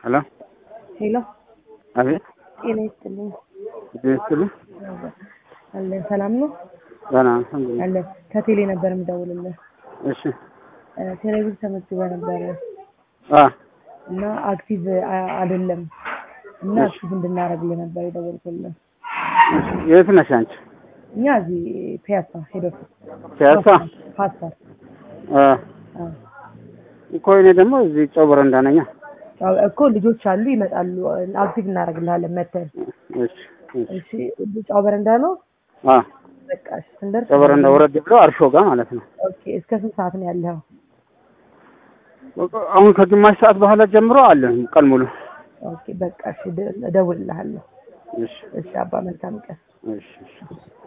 ሄሎ ሄሎ አቤት ጤና ይስጥልኝ። ይስጥልኝ። አለን ሰላም ነው ደህና አልሐምዱሊላህ። አለን። ከቴሌ ነበር የምደውልልህ። እሺ እ፣ ቴሌቪዥን ተመዝግበ ነበረ አ እና አክቲቭ አ- አይደለም እና እሺ። አክቲቭ እንድናደርግልህ ነበር የደወልኩልህ። የት ነሽ አንቺ? እኛ እዚህ ፒያሳ ሄዶ ፒያሳ ፓስታር አ እኮ እኔ ደግሞ እዚህ ጨው በረንዳ ነኝ። እኮ ልጆች አሉ ይመጣሉ። አክቲቭ እናደርግልሃለን መተን። እሺ እሺ። እሺ ጫው በረንዳ ነው። አ በቃ እሺ፣ ስንደርስ ጨው በረንዳ ወረድ ብሎ አርሾ ጋር ማለት ነው። ኦኬ። እስከ ስንት ሰዓት ነው ያለው? አሁን ከግማሽ ሰዓት በኋላ ጀምሮ አለ ቀን ሙሉ። ኦኬ በቃ እሺ፣ ደ- እደውልልሃለሁ። እሺ እሺ አባ መልካም ቀን። እሺ እሺ።